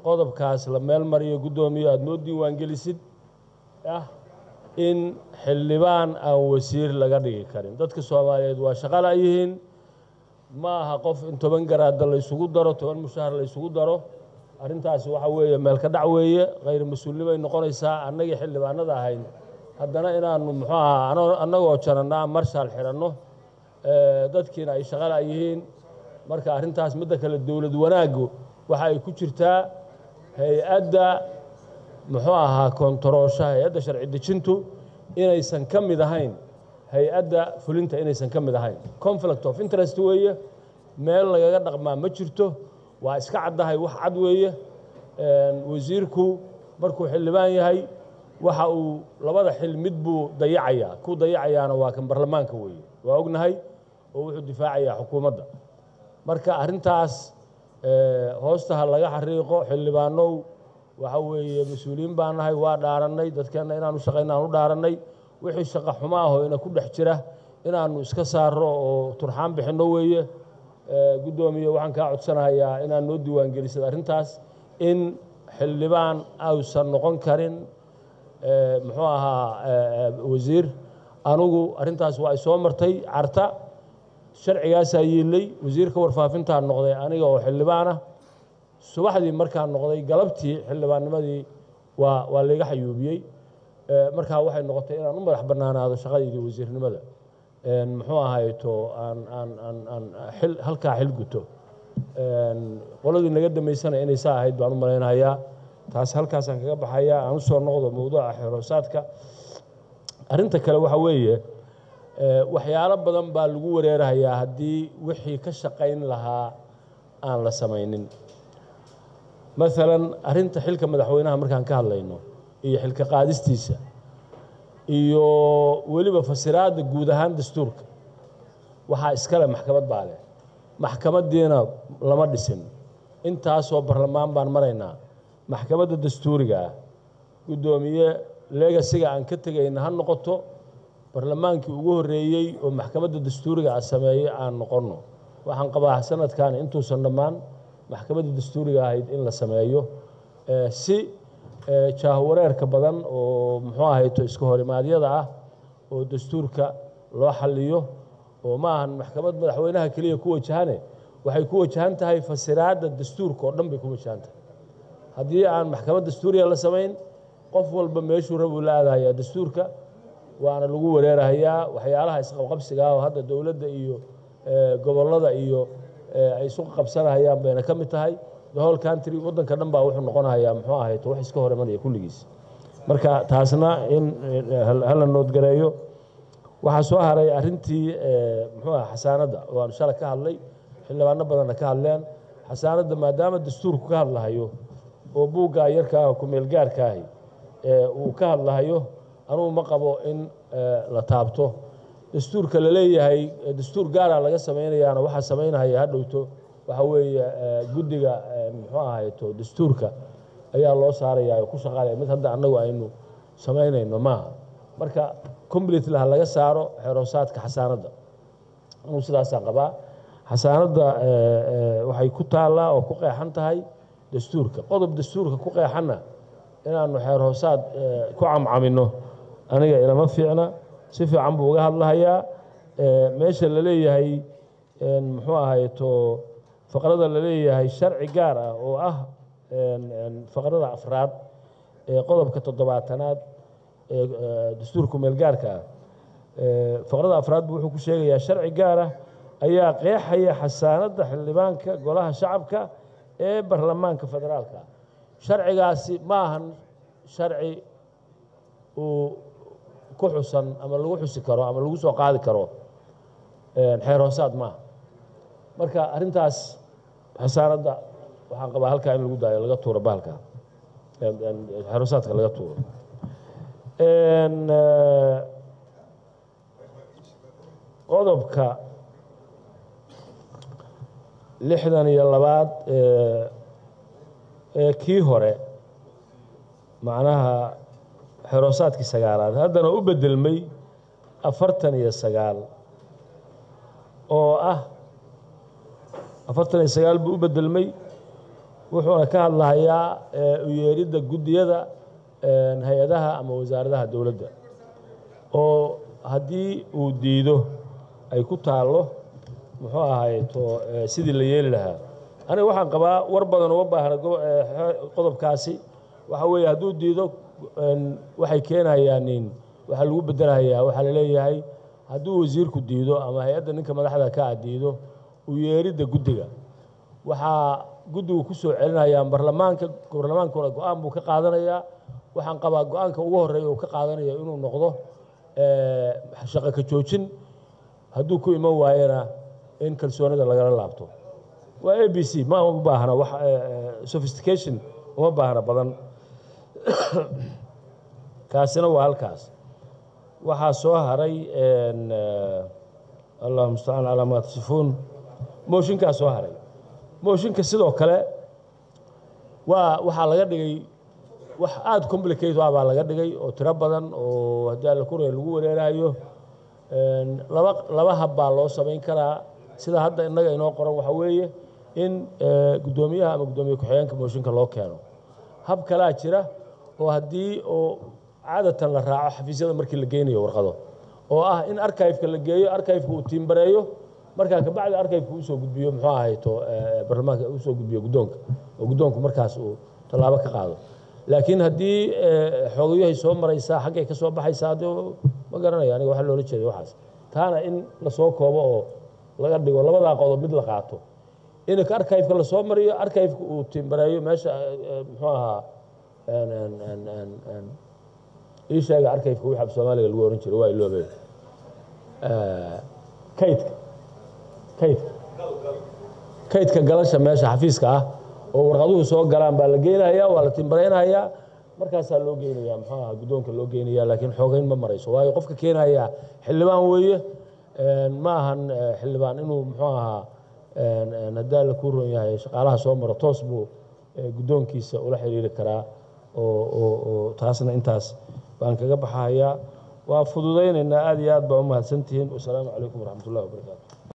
qodobkaas la meel mariyo guddoomiye aada noo diiwaangelisid ah in xildhibaan aan wasiir laga dhigi karin dadka soomaaliyeed waa shaqala yihiin ma aha qof in toban garaada la ysugu daro toban mushahar la ysugu daro arrintaasi waxa weeye meelka dhac weeye khayr mas-uulnimay noqonaysaa annagii xildhibaanada ahayn haddana inaanu muxuu ahaa annagoo janannaa marshaal xiranno dadkiina ay shaqala yihiin marka arrintaas midda kale dowlad wanaaggu waxa ay ku jirtaa hay-adda muxuu ahaa kontaroosha hay-adda sharci dejintu inaysan ka mid ahayn hay-adda fulinta inaysan ka mid ahayn conflict of interest weeye meel lagaga dhaqmaa ma jirto waa iska caddahay wax cad weeye wasiirku markuu xildhibaan yahay waxa uu labada xil mid buu dayacayaa ku dayacayaana waa kan baarlamaanka weeye waa ognahay oo wuxuu difaacayaa xukuumadda marka arrintaas hoostaha laga xariiqo xildhibaanow waxa weeye mas-uuliyiin baan nahay waa dhaarannay dadkeenna inaanu shaqayna aan u dhaarannay wixii shaqa xumo ahoo ina ku dhex jira inaannu iska saarro oo turxaan bixinno weeye guddoomiye waxaan kaa codsanayaa inaad noo diiwaangelisad arrintaas in xildhibaan ausan noqon karin muxuu ahaa wasiir anugu arrintaas waa ay soo martay carta sharcigaasaa yiillay wasiirka warfaafintaa noqday aniga oo xildhibaanah subaxdii markaan noqday galabtii xildhibaannimadii waa waa layga xayuubiyey markaa waxay noqotay inaan u madax bannaanaado shaqadeydii wasiirnimada muxuu ahayto aan aan aan aan xil halkaa xil guto qoladii naga dambaysana inay saa ahayd baan u malaynayaa taas halkaasaan kaga baxayaa aan u soo noqdo mowduuca xeroosaadka arrinta kale waxa weeye waxyaalo badan baa lagu wareerahayaa haddii wixii ka shaqayn lahaa aan la samaynin maalan arrinta xilka madaxweynaha markaan ka hadlayno iyo xilka qaadistiisa iyo weliba fasiraadda guud ahaan dastuurka waxaa iskale maxkamad baa leh maxkamaddiina lama dhisin intaasoo barlamaan baan maraynaa maxkamadda dastuuriga ah guddoomiye legasiga aan ka tegayna ha noqoto barlamaankii ugu horreeyey oo maxkamadda dastuuriga a sameeyey aan noqonno waxaan qabaa sanadkan intuusan dhammaan maxkamadda dastuuriga ahayd in la sameeyo si jaahawareerka badan oo muxuu ahayto iska horimaadyada ah oo dastuurka loo xalliyo oo ma ahan maxkamad madaxweynaha keliya ku wajahane waxay ku wajahan tahay fasiraadda dastuurka oo dhan bay ku wajahan tahay haddii aan maxkamad dastuuriga la samayn qof walba meeshuu rabuu la aadahayaa dastuurka waana lagu wareerahayaa waxyaalaha isqabqabsiga ah oo hadda dowladda iyo gobollada iyo ay isu qabsanahayaan bayna ka mid tahay the whole country waddanka dhan baa wuxuu noqonahayaa muxuu ahayto wax iska hor imanaya kulligiis marka taasna in hala noodgareeyo waxaa soo haray arrintii muxuu aha xasaanadda oo aanu shala ka hadlay xildhibaano badanna ka hadleen xasaanadda maadaama dastuurku ka hadlahayo oo buuggaa yarkaa ku-meelgaarkaahi uu ka hadlahayo anugu ma qabo in la taabto dastuurka la leeyahay dastuur gaara laga samaynayaana waxaa samaynahaya ha dhowto waxa weeye guddiga muxuu ahayto dastuurka ayaa loo saarayaa oo ku shaqaalaya mid hadda annagu aynu samaynayno maaha marka completely ha laga saaro xeroosaadka xasaanadda anugu sidaasaan qabaa xasaanadda waxay ku taallaa oo ku qeexan tahay dastuurka qodob dastuurka ku qeexanna inaannu xeer hoosaad ku camcamino aniga ilama fiicna si fiican buu uga hadlahayaa meesha la leeyahay muxuu ahayto faqrada la leeyahay sharci gaar ah oo ah faqrada afraad ee qodobka toddobaatanaad ee dastuurka meelgaarka ah faqrada afraad buu wuxuu ku sheegayaa sharci gaar ah ayaa qeexaya xasaanadda xildhibaanka golaha shacabka ee baarlamaanka federaalka sharcigaasi ma ahan sharci uu ku xusan ama lagu xusi karo ama lagu soo qaadi karo xeer hoosaad maaha marka arrintaas xasaanadda waxaan qabaa halkaa in lagu daayo laga tuuro bahalka xeer hoosaadka laga tuuro qodobka lixdan iyo labaad ee kii hore macnaha xeroosaadkii sagaalaad haddana u beddelmay afartan iyo sagaal oo ah afartan iyo sagaal buu u beddelmay wuxuuna ka hadlahayaa u yeeridda guddiyada hay-adaha ama wasaaradaha dowladda oo haddii uu diido ay ku taallo muxuu ahayto sidii la yeeli lahaa aniga waxaan qabaa war badan uma baahna qodobkaasi waxa weeye hadduu diido waxay keenayaan waxaa lagu bedelahayaa waxaa la leeyahay hadduu wasiirku diido ama hay-adda ninka madaxda ka a diido u yeeridda guddiga waxaa guddigu ku soo celinayaa barlamaanka barlamaankuna go-aan buu ka qaadanayaa waxaan qabaa go-aanka ugu horreeya uu ka qaadanayo inuu noqdo shaqo ka joojin hadduu ku iman waayana in kalsoonida lagala laabto waa a b c ma u baahna wax sophistication uma baahna badan kaasina waa halkaas waxaa soo haray allahuma mustacaan calaa maa tasifuun mooshinkaa soo haray mooshinka sidoo kale waa waxaa laga dhigay wax aada complicate ah baa laga dhigay oo tiro badan oo haddii alla kuraya lagu wareerayo laba laba hab baa loo samayn karaa sida hadda innaga inoo qoran waxaa weeye in guddoomiyaha ama guddoomiye ku-xigeenka mooshinka loo keeno hab kalaa jira oo haddii oo caadatan la raaco xafiisyada markii la geynayo warqado oo ah in arkiveka la geeyo arkiveka uu tiimbareeyo markaa kabacdi arkiveka usoo gudbiyo muxuu ahayto barlamaanka usoo gudbiyo guddoonka oo guddoonku markaas uu tallaabo ka qaado laakiin haddii xoogayahay soo maraysaa xaggay ka soo baxaysaa de ma garanaya aniga waxa loola jeeday waxaas taana in lasoo koobo oo laga dhigo labadaa qodob mid la qaato in arkiveka lasoo mariyo arkiveka uu tiimbareeyo meesha muxuu ahaa ii sheega arkiveka wixii af soomaaliga lagu oran jiray waa iloobe kaydka kaydka kaydka galasha meesha xafiiska ah oo warqaduhu soo galaan baa la geynayaa waa la timbaraynayaa markaasaa loo geynaya muxuu aha guddoonka loo geynaya laakiin xoogeyn ma marayso waayo qofka keenaya xildhibaan weeye ma ahan xildhibaan inuu muxuu ahaa haddaa la kuu ron yahay shaqaalaha soo maro toos buu guddoonkiisa ula xiriiri karaa oo oo oo taasna intaas baan kaga baxahayaa waa fududaynaynaa aad iyo aad baa u mahadsantihiin wasalaamu calaykum waraxmat ullahi wabarakaatu